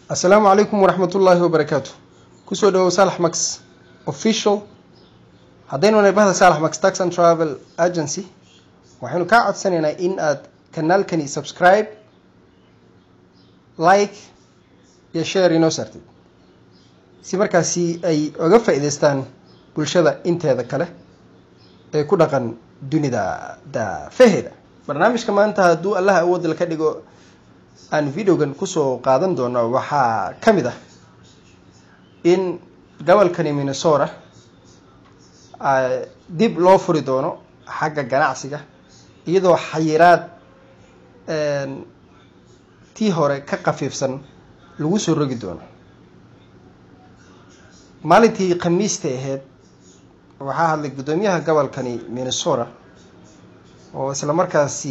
assalaamu calaykum waraxmatullaahi wabarakaatu kusoo dhawow saalax max official haddaynu nabahda saalax max tax and travel agency waxaynu kaa codsanaynaa in aad kanaalkani subscribe like iyo share inoo saartid si markaasi ay oga faa-iideystaan bulshada inteeda kale ee ku dhaqan dunida daafaheeda barnaamijka maanta hadduu allaha awoodla ka dhigo aan videogan kusoo qaadan doono waxaa ka mid ah in gobolkani minnesota dib loo furi doono xagga ganacsiga iyadoo xayiraad tii hore ka khafiifsan lagu soo rogi doono maalintii khamiista ahayd waxaa hadlay guddoomiyaha gobolkani minnesota oo isla markaasi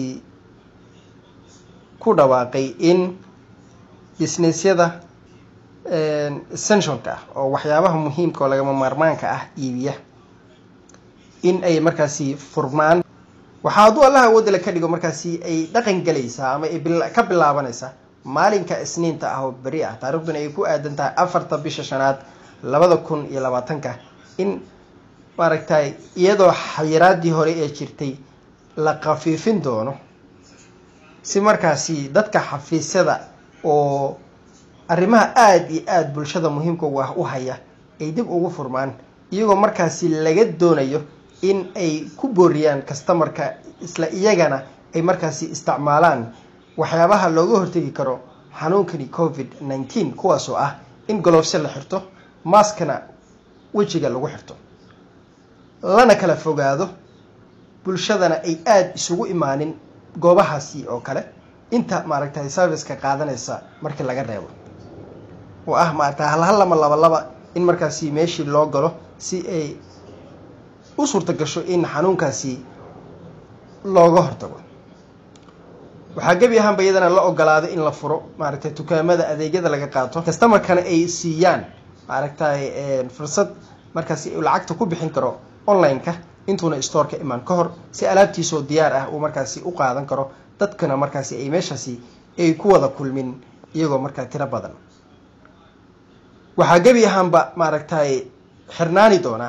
ku dhawaaqay in businessyada essentialka ah oo waxyaabaha muhiimka oo lagama maarmaanka ah iibiya in ay markaasi furmaan waxaa hadduu allaha awoodala ka dhigo markaasi ay dhaqan gelaysaa ama ay ka bilaabanaysaa maalinka isniinta ah oo beri ah taariikhduna ay ku aadan tahay afarta bisha shanaad labada kun iyo labaatanka in maaragtay iyadoo xayiraadii hore ee jirtay la khafiifin doono si markaasi dadka xafiisyada oo arrimaha aada iyo aada bulshada muhiimka u ah u haya ay dib ugu furmaan iyagoo markaasi laga doonayo in ay ku booriyaan customarka isla iyagana ay markaasi isticmaalaan waxyaabaha looga hortegi karo xanuunkani covid nineteen kuwaasoo ah in golofse la xirto maaskana wejiga lagu xirto lana kala fogaado bulshadana ay aada isugu imaanin goobahaasi oo kale inta maaragtay serviceka qaadanaysa markii laga reebo oo ah maaragtay halhal lama laba laba in markaasi meeshii loo galo si ay u suurta gasho in xanuunkaasi looga hortago waxaa gebi ahaanba iyadana la ogolaado in la furo maaragtay dukaamada adeegyada laga qaato customarkana ay siiyaan maaragtay fursad markaasi lacagta ku bixin karo online-ka intuuna storeka imaan ka hor si alaabtiisoo diyaar ah uu markaasi u qaadan karo dadkana markaasi ay meeshaasi ay ku wada kulmin iyagoo markaa tiro badan waxaa gebi ahaanba maaragtay xirnaani doonaa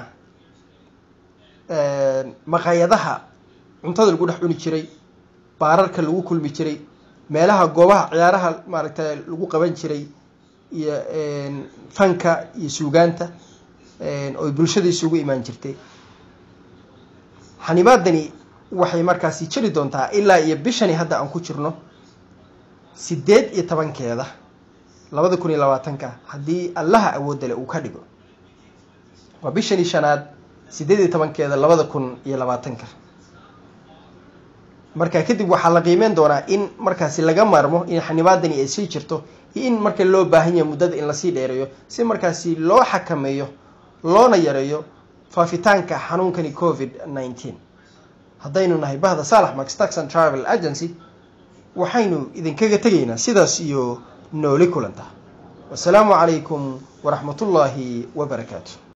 maqaayadaha cuntada lagu dhex cuni jiray baararka lagu kulmi jiray meelaha goobaha ciyaaraha maaragtay lagu qaban jiray iyo fanka iyo suugaanta oy bulshada isugu imaan jirtay xanibaadani waxay markaasi jiri doontaa ilaa iyo bishani hadda aan ku jirno sideed iyo tobankeeda labada kun iyo labaatanka haddii allaha awoodale uu ka dhigo waa bishani shanaad sideed iyo tobankeeda labada kun iyo labaatanka marka kadib waxaa la qiimeyn doonaa in markaasi laga maarmo in xanibaadani ay sii jirto iyo in marka loo baahan yahay muddada in lasii dheereeyo si markaasi loo xakameeyo loona yareeyo faafitaanka xanuunkani covid nineteen haddaynu nahay bahda saalax max tax and travel agency waxaynu idinkaga tegaynaa sidaas iyo nooli kulanta wasalaamu calaykum waraxmatullaahi wabarakaatu